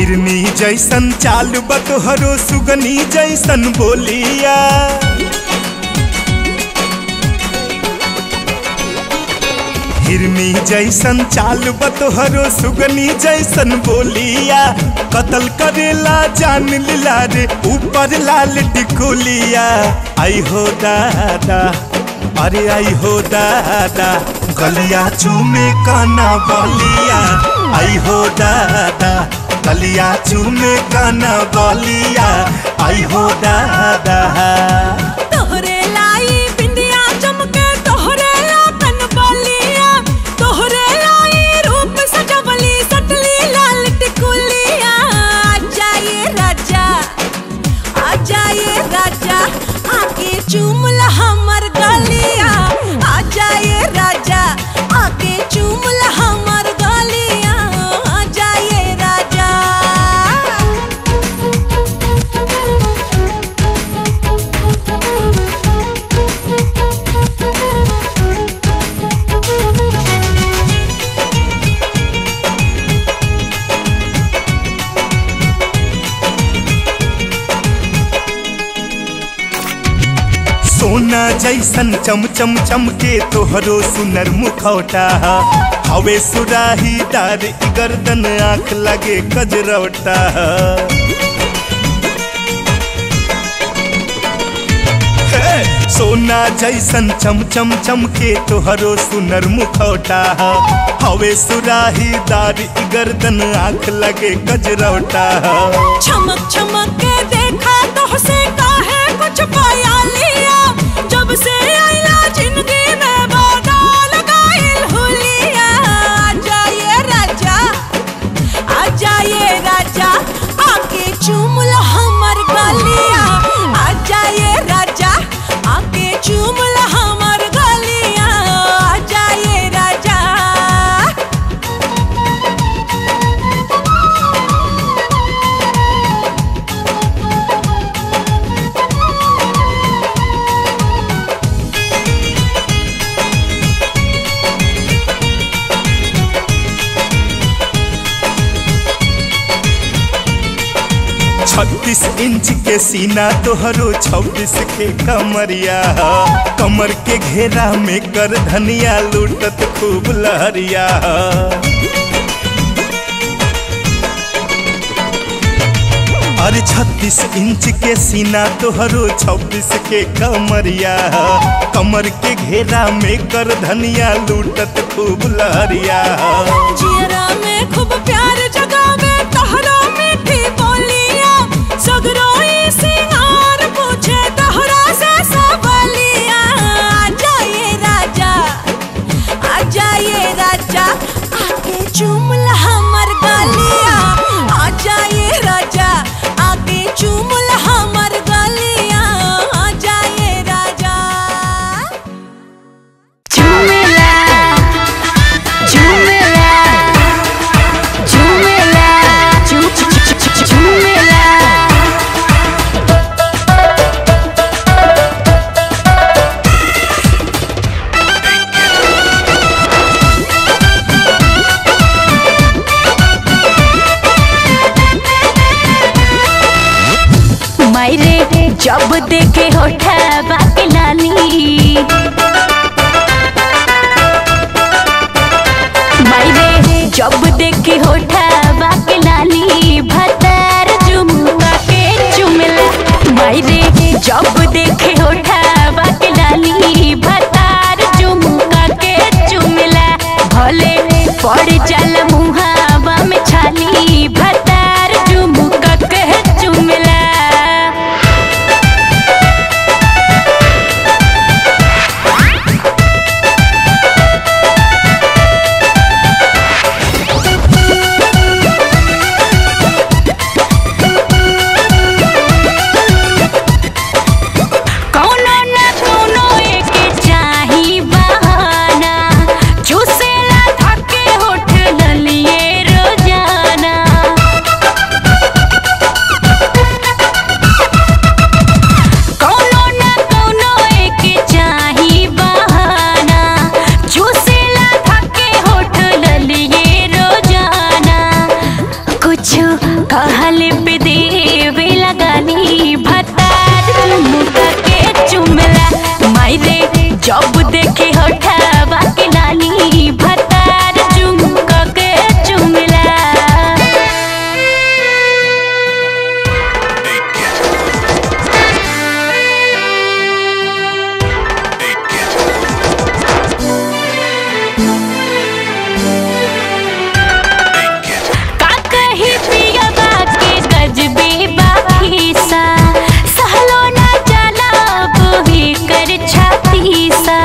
हिरनी जैसन चाल बतोहरो सुगनी जैसन बोलिया हिरनी जैसन चाल बतोहरो सुगनी जैसन बोलिया कतल करेला जान लीला रे ऊपर लाल टिकोलिया आई हो दादा अरे आई हो दादा गलिया चूमे काना बलिया आई हो दादा गलिया चूमे काना बलिया आई हो दादा तोहरे लाई बिंदिया चमके तोहरे लातन बलिया तोहरे लाई रूप सजवली सटली लाल टिकुलिया आजा ये राजा आजा ये राजा आके चूमल हमर गलिया आजा ये राजा आके चूमल हमर गलिया आजा ये राजा सोना जैसन चम चम चमके तोहरो सुनर मुखौटा हवे सुराही दार ई गर्दन आँख लगे कजरौटा हे, सोना जैसन चम चम चमके तोहरो सुनर मुखौटा हवे सुराही दार ई गर्दन आँख लगे कजरौटा चमक चमक के देखा तो से काहे कुछ पाया लिया जब से आइला जिंदगी में बदल गइल हुलिया आजा ये राजा आजा ये राजा आके चूम लो हमर गलिया आजा ये राजा आके चूम लो हमर गलिया आजा ये राजा छत्तीस इंच के सीना तोहरो छब्बीस के कमरिया कमर के घेरा में कर धनिया लूटत खूब लहरिया अरे छत्तीस इंच के सीना तोहरो छब्बीस के कमरिया कमर के घेरा में कर धनिया लूटत खूब लहरिया जियरा में खूब प्यार जगावे तहरा मीठी बोलिया सगरो ई सिंगार पूछे तहरा से सबलिया आजा ये राजा आजा ये राजा आके चूम ला हमर गलिया आजा ये राजा आके चूम ला हमर गलिया आजा ये राजा झूमेला झूमेला झूमेला झू- झू- झू- झू- झूमेला मायरे जब देखे होठा बाके लाली मायरे जब देखे होठा बाके लाली भतार चुमुका के चुमला मायरे जब देखे होठा बाके लाली भतार चुमुका के चुमला भले पड़ जाला मुहावा में छाली भतार चुमुका के चुमला कौनो न कौनो एके चाही बहाना चूसेला धके होठ जब देखे होठवा के लाली भतार चुमक के चुमला का कही पियबा के गजबे बाखीसा सहलो ना जाला बोही कर छाती सा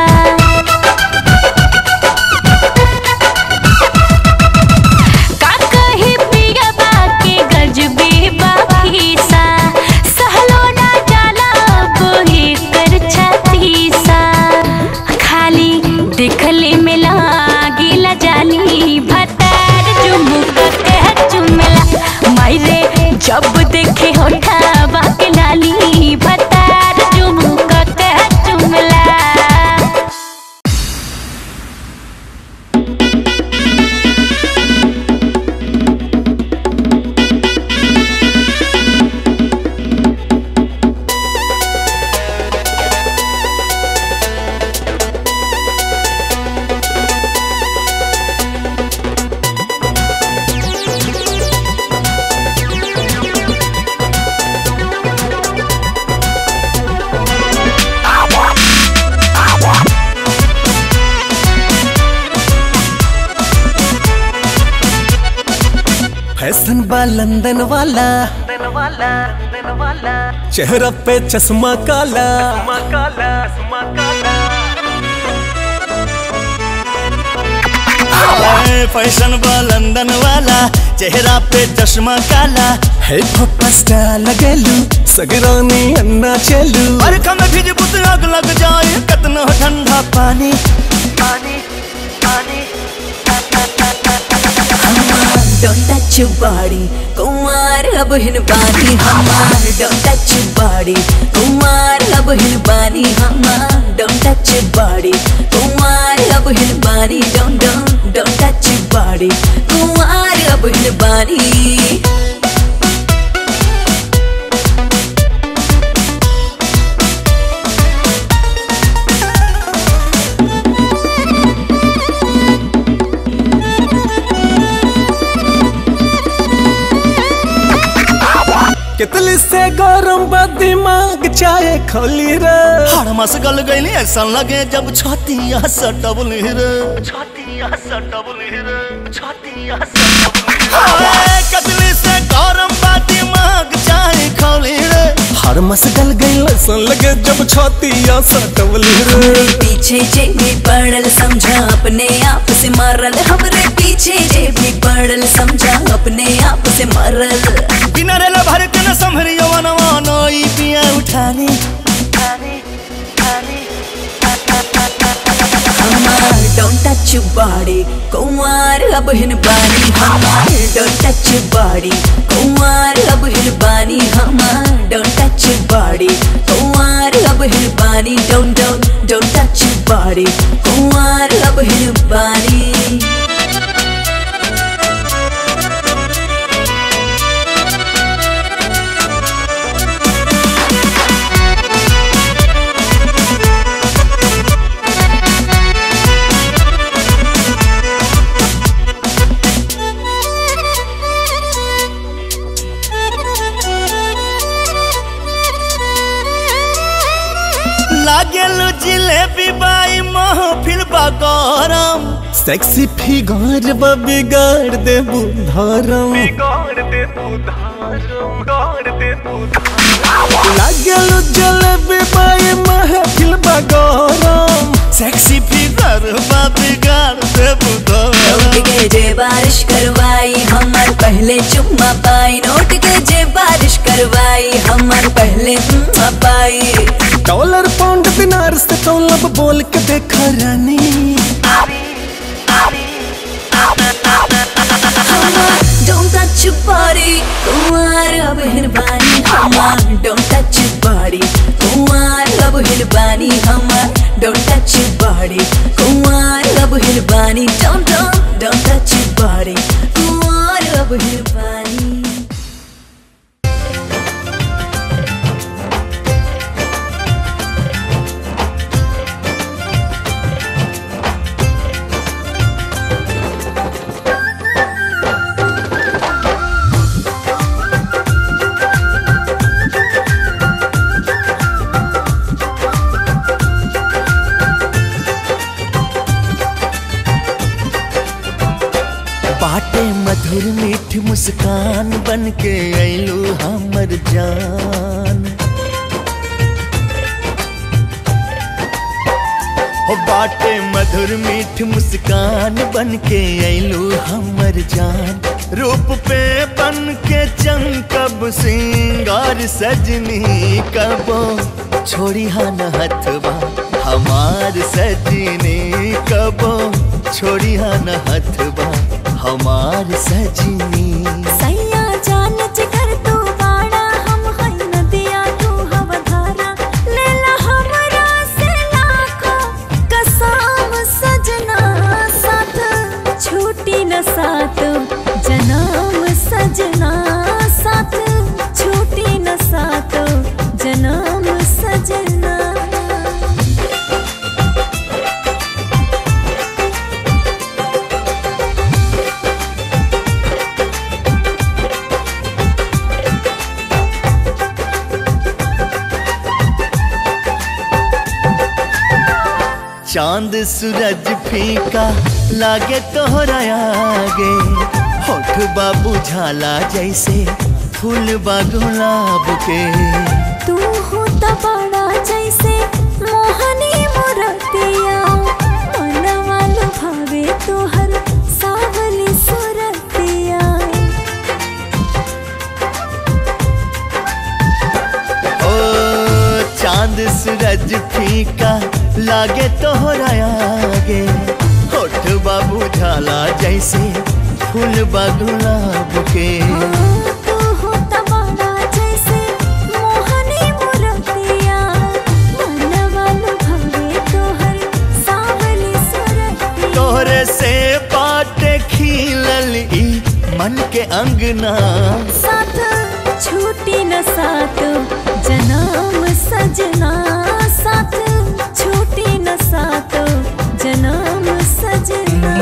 का कही पियबा के गजबे बाखीसा सहलो ना जाला बोही कर छाती सा खाली देखले में लागिला जाली भतार चुमुक के चुमला मायरे जब देखे होठा के लाली भतार चुमुक के चुमला फैशन बा लंदन वाला चेहरा पे चश्मा काला हाय, फैशन बा लंदन वाला चेहरा पे चश्मा काला है पस्टा लगेलू सगरानी अन्ना चलू अरे कम भिज बुत आग लग जाए कतना ठंडा पानी पानी पानी Don't touch your body, Kumar अब हिन बानी हमार Don't touch your body, Kumar अब हिन बानी हमार Don't touch your body, Kumar अब हिन बानी Don't don't don't touch your body, Kumar अब हिन बानी कितली से गरम बा दिमाग चाहे खोली रे हड़मस गल गईली ऐसा लगे जब छतिया सटबली रे छतिया सटबली रे छतिया सटबली कितली से गरम बा दिमाग चाहे खोली रे हड़मस गल गई ऐसा लगे जब छतिया सटबली रे हमरे पीछे जे भी पड़ल समझा अपने आप से मारल हमरे पीछे जे भी पड़ल समझा अपने आप से मारल बिना रेल भर के न संभरी यवनवा नई पिया उठानी हमार don't touch your body Kumar अब हिन बानी हमार don't touch your body Kumar अब हिन बानी हमार don't touch your body Kumar अब हिन बानी don't don't don't touch your body Kumar अब हिन बानी लागेलु जिलेबी बाई महफिल बा गरम सेक्सी फिगर बा बिगाड़ दे बुधारम लागेलु जिलेबी बाई महफिल बा गरम सेक्सी फिगर बा बिगाड़ दे नोट बुधारम के जे बारिश करवाई हमार पहले चुम्मा पाई नोट के जे बारिश करवाई हमार पहले चुम्मा पाई डॉलर पाउंड दिनार से तौलब बोल के देखा रानी Don't touch your body, Kumar अब हिरबानी हमार Don't touch your body, Kumar अब हिरबानी हमार Don't touch your body, Kumar अब हिरबानी Don't don't don't touch your body, Kumar अब हिरबानी मुस्कान बन के अइलू हमर जान हो बाटे मधुर मीठ मुस्कान बन के अइलू हमर जान रूप पे बन के चमकब सिंगार सजनी कबो छोड़ी हन हथवा हमार सजनी कबो छोड़ी हन हथवा हमार सजनी सैया जान जिगर तू बाड़ा हम हई नदिया तू हवा धारा लेला हमरा से लाखो कसम सजना साथ छूटी न साथ जन्म सजना साथ छूटी न साथ जन्म सजना चांद सूरज फीका लागे तोहरा आगे होठ बाबू झाला जैसे फूल बा गुलाब के तू हो बड़ा जैसे मोहनी मुरतिया मनवा लुभावे तोहर सावली सुरतिया ओ चांद सूरज फीका लागे तोहरा आगे होठ बाबू झाला जैसे फूल बा गुलाब के तू हो बड़ा जैसे मोहनी मुरतिया मनवा लुभावे तोहर सावली सुरतिया तोहरे से बाटे खिलल ई मन के अंगना साथ छूटी न साथ जन्म सजना साथ छूटी न साथ जन्म सजना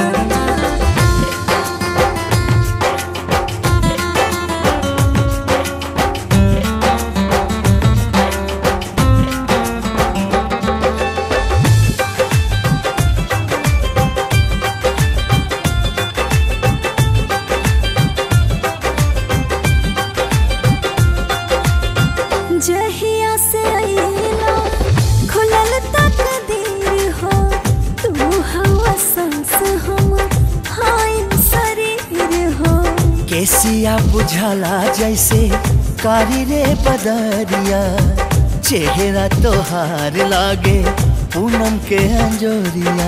जहिया से अइला खुलल तकदीर हो तू हवा सांस हम हाय शरीर हो केसिया बुझाला जैसे कारी रे बदरिया चेहरा तोहार लागे पूनम के अंजोरिया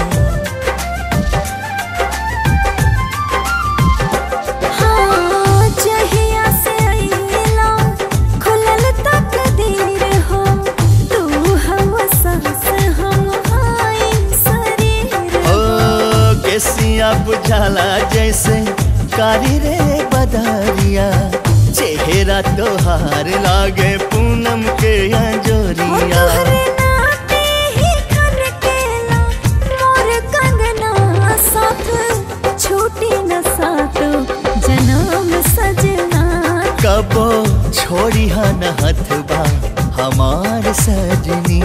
हाँ जहिया से अइला खुलल तकदीर हो तू हवा सांस हम हाय शरीर ओ केसिया बुझाला जैसे कारी रे बदरिया चेहरा तोहार लागे पूनम के हो अंजोरिया तोहरे नाते ही खनकेला मोर कंगना साथ छूटी न साथ जन्म सजना कबो छोड़ी हन हथबा हमार सजनी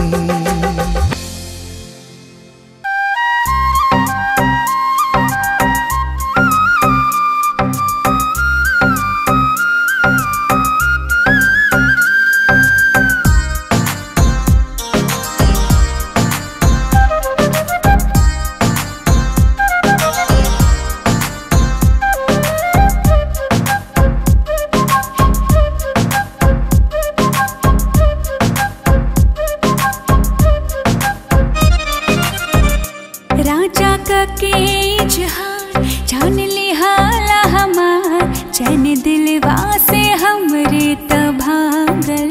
राजा का के जहान जान लिहाला हमार चैन दिलवा से हमरे त भागल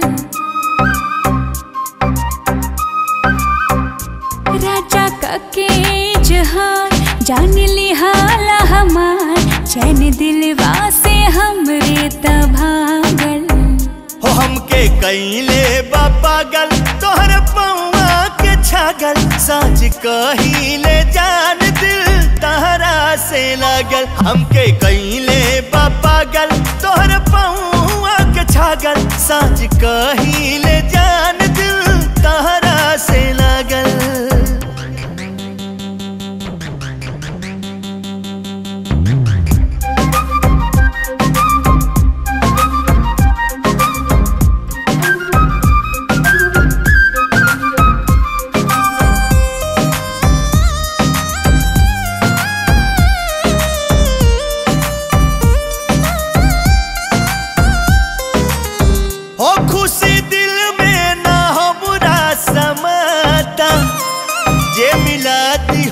राजा का के जहान जान लिहाला हमार चैन दिलवा से हमरे त भागल हो हमके कैले बा पागल तोहर पौआ के छागल साँझ कहिले जान दिल तहरा से लागल हमके कैले बा पागल तोहर पौआ के छागल साँझ कहिले जान दिल तहरा से लागल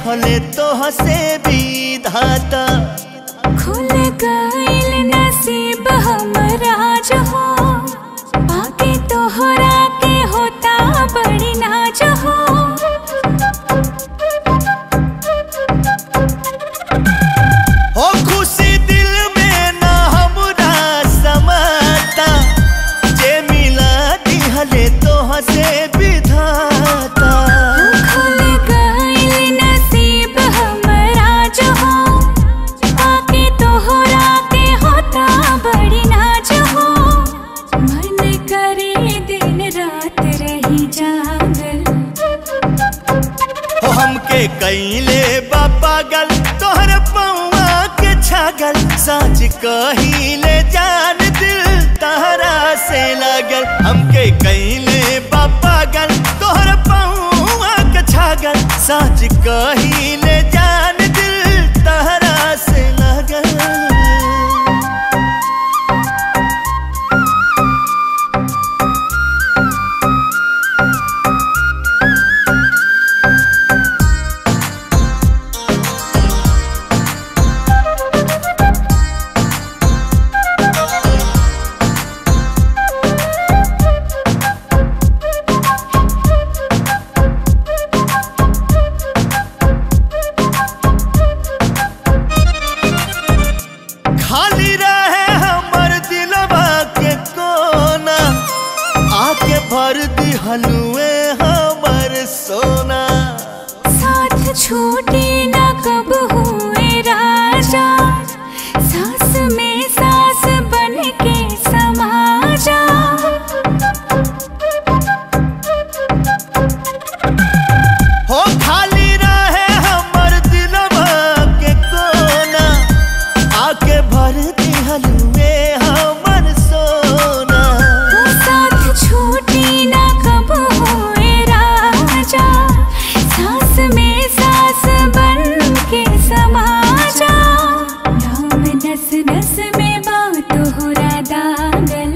दिहले तोह से भी धाता खुल गइल नसीब हमरा जो हो बाकी तोहरा के होता बड़ी नाज हो हो खुशी दिल में ना हमरा समाता जे मिला दिहले तोह से विधाता खुल गइल नसीब हमरा जो हो बाकी तोहरा के होता बड़ी नाज हो मन करे दिन रात रही जागल हो हमके कैले बा पागल तोहर पौआ के छागल सच कहिले जान दिल तहरा से लागल हमके कैले बा पागल तोहर पौआ के छागल सच कहिले जान दिल तहरा से लागल खाली रहे हमर दिलवा के कोना आके भर दी हलुए हमर सोना साथ छूटे न कब हुए राजा सास में सास बन के समा जा हो खाली रहे हमर दिलवा के कोना आके भर दी हलुए हमर सोना साथ छूटे न कब हुए राजा सास में सास बन के समा जा नाम नस नस में बात हो दागल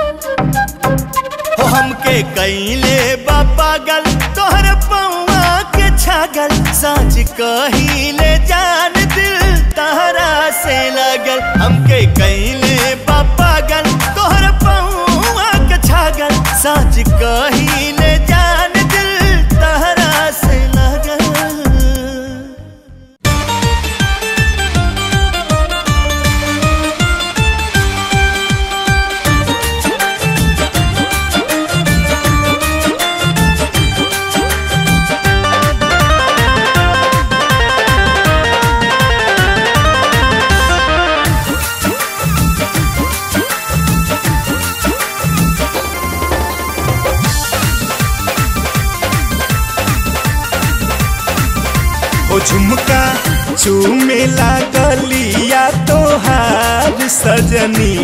हो हमके कैले बा पागल तोहर पौआ के छागल सच कहिले जान दिल तहरा से लागल हमके कैले बा पागल तोहर पौआ के छागल सच कहिले जान दिल तहरा से लागल ओ झुमका चूमे लागलिया तोहार सजनी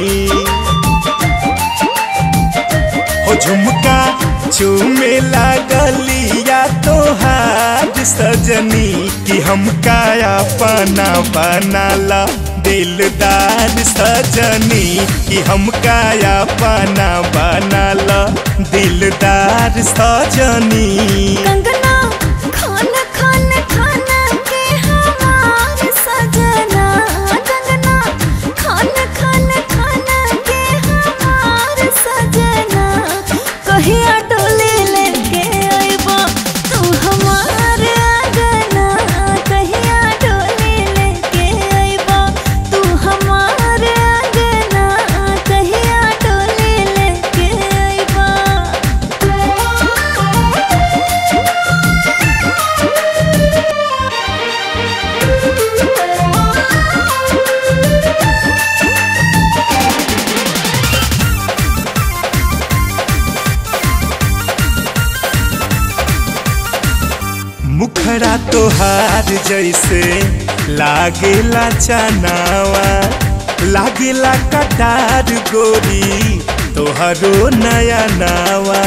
ओ झुमका चूमे लागलिया तोहार सजनी कि हम काया पाना बनाला दिलदार सजनी कि हम काया पाना बनाला दिलदार सजनी कंगना खान खान खाना के हमार सजना कंगना खान खान खाना के हमार सजना कहिया डोले लेके आइबो तू हमार आंगना कहिया डोले लेके आइबो तू हमार आंगना कहिया डोले लेके आइबो मुखरा तोहार जैसे लागेला चनावा लागेला कटार गोरी तोहरो नया नावा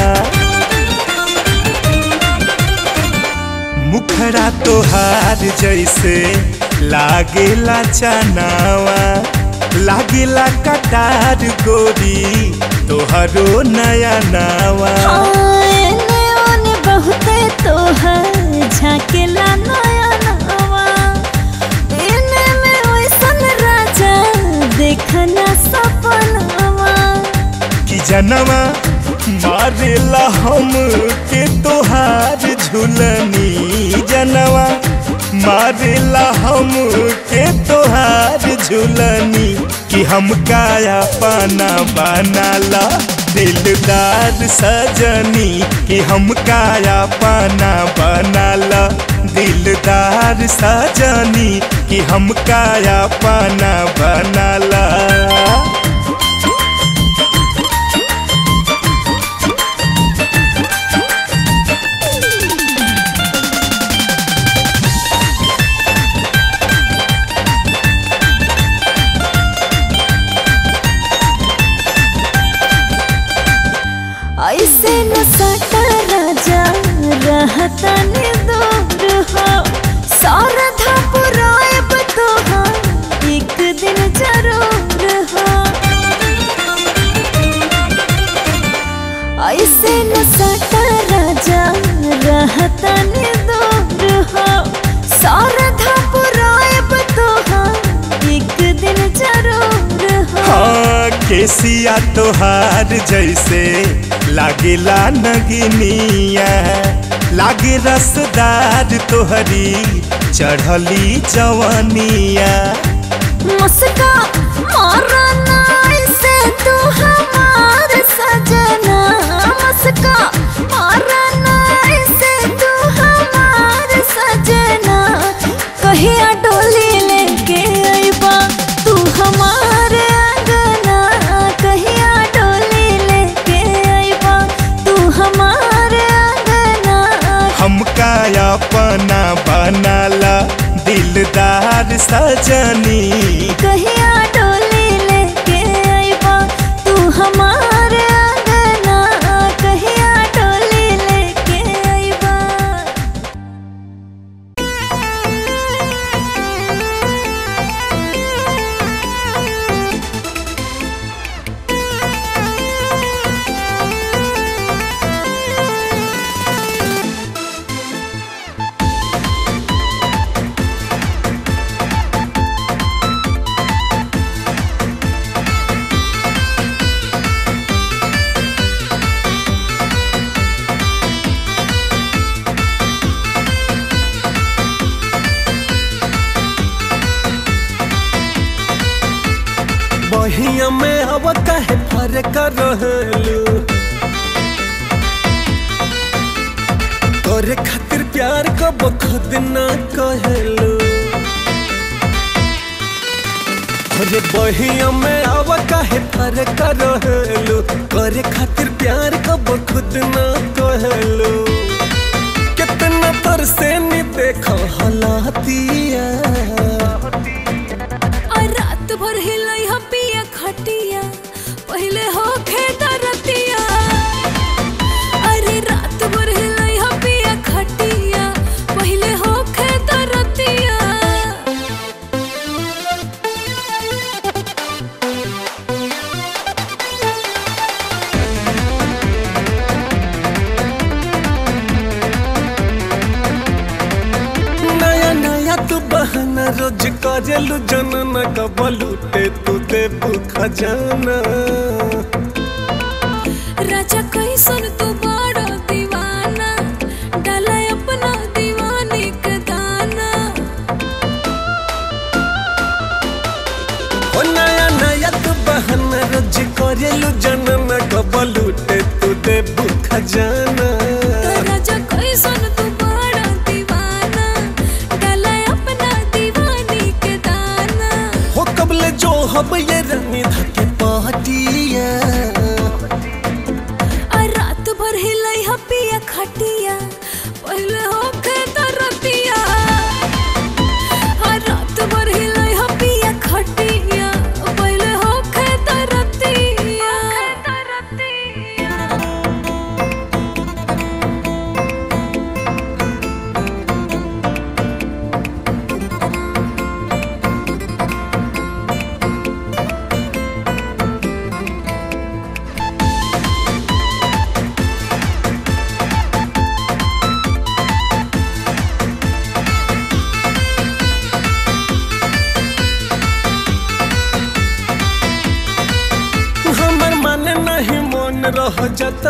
मुखरा तोहार जैसे लागेला चनावा लागेला कटार गोरी तोहरो नया नावा आने ओने बहुते तोहर झाकेला नया नवा मारेला हम के तोहार झुलनी जनवा मारेला हम के तोहार झुलनी कि हम काया पाना बनाला दिलदार सजनी कि हम काया पाना बनाला दिलदार सजनी कि हम काया पाना बनाला ऐसे न सटा राजा रहता ने दूर हो सारधा पुराएब तोहार एक दिन जरूर हो ऐसे न सटा राजा रहता ने दूर हो सारधा पुराएब तोहार एक दिन जरूर हो हाँ केसिया तोहार जैसे लागेला नगिनिया लागे रसदार तोहरी चढ़ली जवनिया मुस्का मारा ना ऐसे तू हमार सजना मुस्का मारा ना ऐसे तू हमार सजना कहिया डोली लेके अइबा तू हमार अंगना कहिया डोली लेके अइबा तू हमार अंगना हम काया पना बनाला दिलदार सजनी कहिया डोली लेके अइबा तू हमार अंगना कहिया डोली लेके अइबा बहिया में अब कहे फर्क रहलू तोरे खातिर प्यार कब खुद ना कहलू अरे बहिया में अब कहे फर्क रहलू तोरे खातिर प्यार कब खुद ना कहलू कितना तरसे नी देखो हलातिया और रात भर हिलई ह पिया खटिया पहले हो खेदरतिया अरे रात भर हिलई ह पिया खटिया पहले हो खेदरतिया नया नया तू बहाना रोज करेलू जनन कबलूटे तू दे खजाना राजा कैसन तू बड़ा दीवाना डाला अपना दीवाने के दाना ओ नया नया तू बहाना रोज करेलू जनन कबलूटे तू दे खजाना राजा कैसन तू बड़ा दीवाना डाला अपना दीवाने के दाना हो कबले जो हब ये रंगी धके पाटिया आ रात भर हिलई ह पिया खटिया पहले हो खेदरतिया आ रात भर हिलई ह पिया खटिया पहले हो खेदरतिया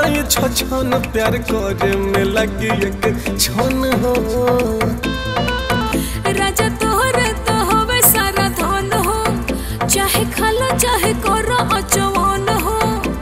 जाता ये छछन प्यार करे में लगी एक छन हो राजा तोहरे तो होवे सारा धन हो चाहे खालो चाहे करो अचवान हो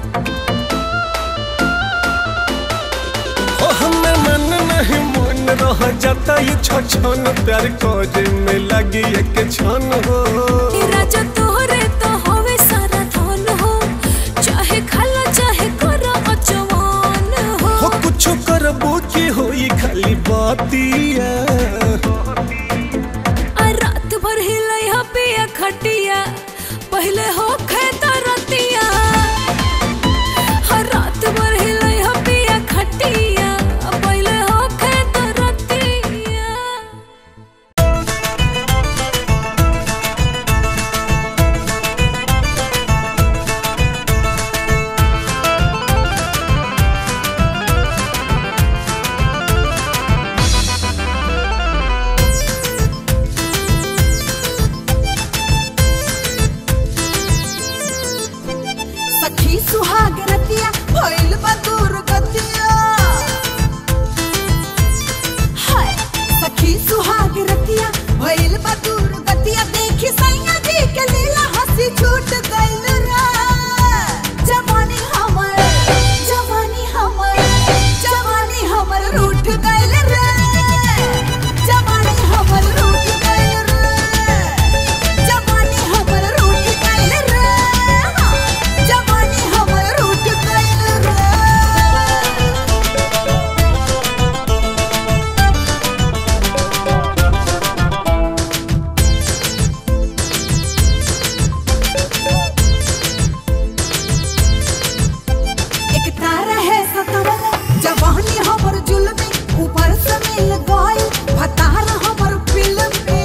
ओ हमें मन नहीं मन रह जाता ये छछन प्यार करे में लगी एक छन हो राजा तोहरे तो होवे सारा धन हो चाहे खालो चाहे करो अचवान हो हो कुछ करबो की होई खाली बातिया आ रात भर हिलै हा पिया खटिया पहले हो खेता रतिया हर रात भर हिलै हा पिया खटिया पहले हो खेता रतिया सखी सुहाग रतिया भइल बा दुर्गतिया हाय सखी सुहाग रतिया भइल बा दुर्गतिया देखी सैया जी के लीला हंसी छूट गइल रे जवानी हमर जवानी हमर जवानी हमर रूठ गइल रे जवानी हमर रूठ गइल रे जवानी हमर रूठ गइल रे हाँ, जवानी हमर रूठ गइल रे एक तारा है सतवल जवानी हमर जुल्मी ऊपर से मिल गई भतार हमर फिल्मी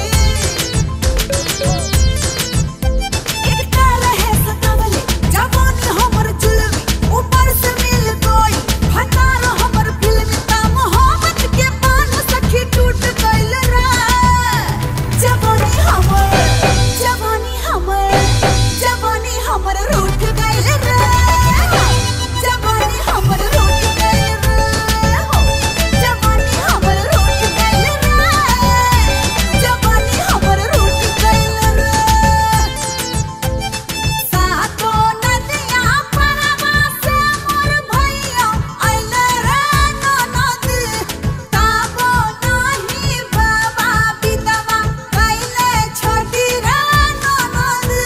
एक तारा है सतवल जवानी हमर जुल्मी ऊपर से मिल गई भतार हमर फिल्मी ता मोहब्बत के पान सखी टूट गइल रे जवानी हमर जवानी हमर जवानी हमर रूठ गइल रे जवानी हमर रूठ गइल रे हो जवानी हमर रूठ गइल रे जवानी हमर रूठ गइल रे सातो नदिया परवा से मोर भैया आइले रे ननद ताबो नाही बाबा बिदवा कैले छोटी रे ननद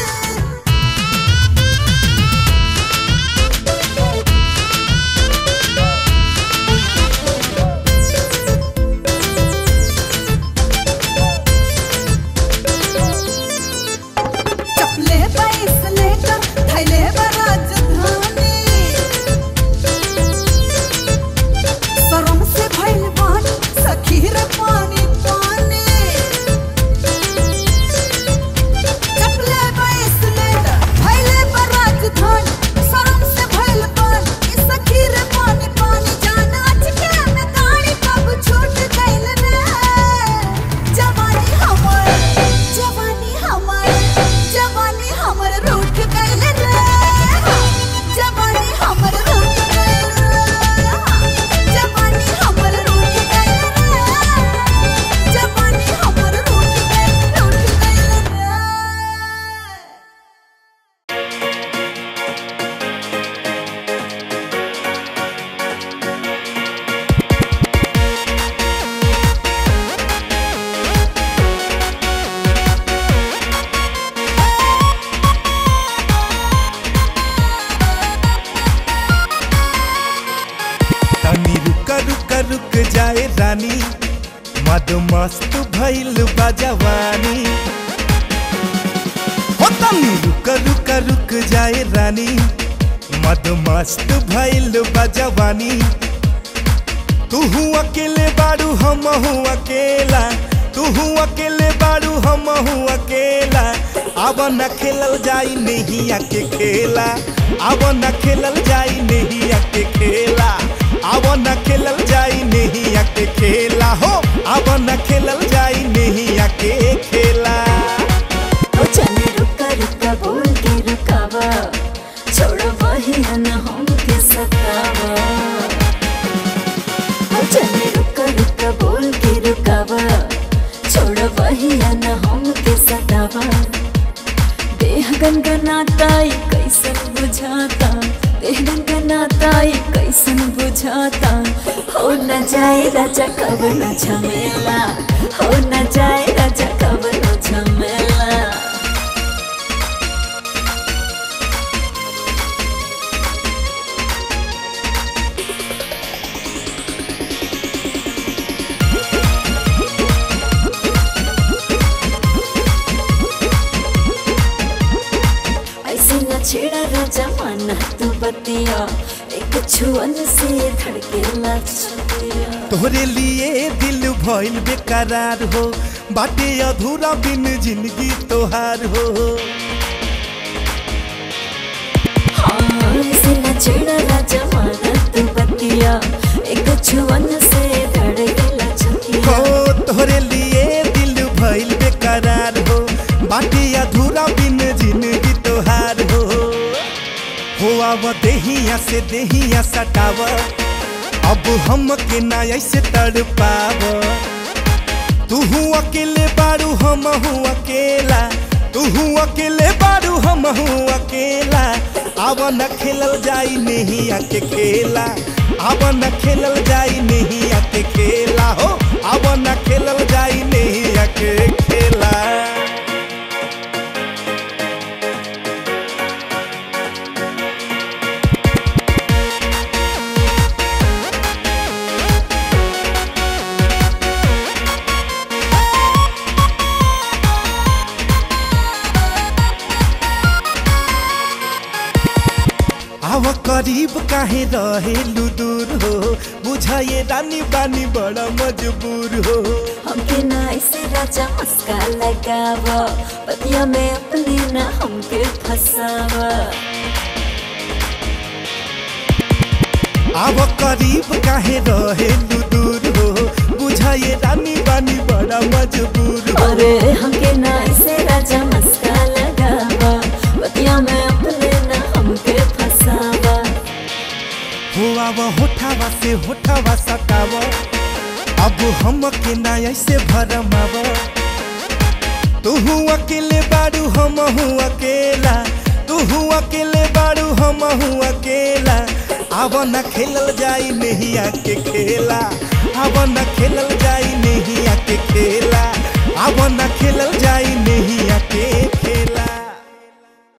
चपले पैस लेकर थैले राजधानी शरम से भइल बानी सखी रे पानी पानी चपले पैस लेकर थैले राजधानी शरम से भइल बानी सखी रे पानी पानी जान अचके में गाड़ी कब छूट गइल रे जवानी हमर जवानी हमर जवानी हमर रूठ गइल रे जवानी हमर रूठ गइल रे जवानी हमर रूठ गइल रे जवानी हमर रूठ गइल रूठ गइल रे तनी रुक रुक रुक जाए रानी मद मस्त भइल बा जवानी हो तनी रुक रुक रुक जाए रानी मद मस्त भइल बा जवानी तू अकेले बाड़ू हम अकेला तू अकेले बाड़ू हम अकेला अब न खेलल जाई नैया के खेला अब न खेलल जाई नैया के खेला अब न खेलल जाई नैया के खेला हो अब न खेलल जाई नैया के खेला ओ चले रुका रुका बोल के रुकावा छोड़ो वही न हमके सतावा जाए राजा कब न झमेला हो न जाए राजा कब न झमेला ऐसे न छेड़ा राजा माना तू बतिया एक छुअन से धड़के लचतिया तोहरे लिए दिल भइल बेकरार हो बाटे अधूरा बिन जिंदगी तोहार हो हाँ ऐसे न छेड़ा राजा माना तू बतिया एक छुअन से धड़के लचतिया हो तोहरे लिए दिल भइल बेकरार हो बाटे अधूरा बिन जिंदगी तोहार हो हो अब देहिया से देहिया सटाव अब हम के ना ऐसे तड़ पाव तू अकेले बारू हम अकेला तू अकेले बारू हम अकेला अब न खेलल जाई नहीं आके खेला अब न खेलल जाई नहीं आके खेला हो अब न खेलल जाई नहीं आके खेला आव करीब काहे रहेलु दूर हो बुझाए रानी बानी बड़ा मजबूर हो हमके ना ऐसे राजा मस्का लगाव पतिया में अपने ना हमके फसावा आव करीब काहे रहेलु दूर हो बुझाए रानी बानी बड़ा मजबूर हो अरे हमके ना ऐसे राजा मस्का लगावा पतिया में अपने ना हमके फसावा हो आव होठावा से होठावा सटाव अब हम के ना ऐसे भरमाव तू अकेले बारू हम अकेला तू अकेले बारू हम अकेला अब न खेलल जाई नहीं आके खेला अब न खेलल जाई नहीं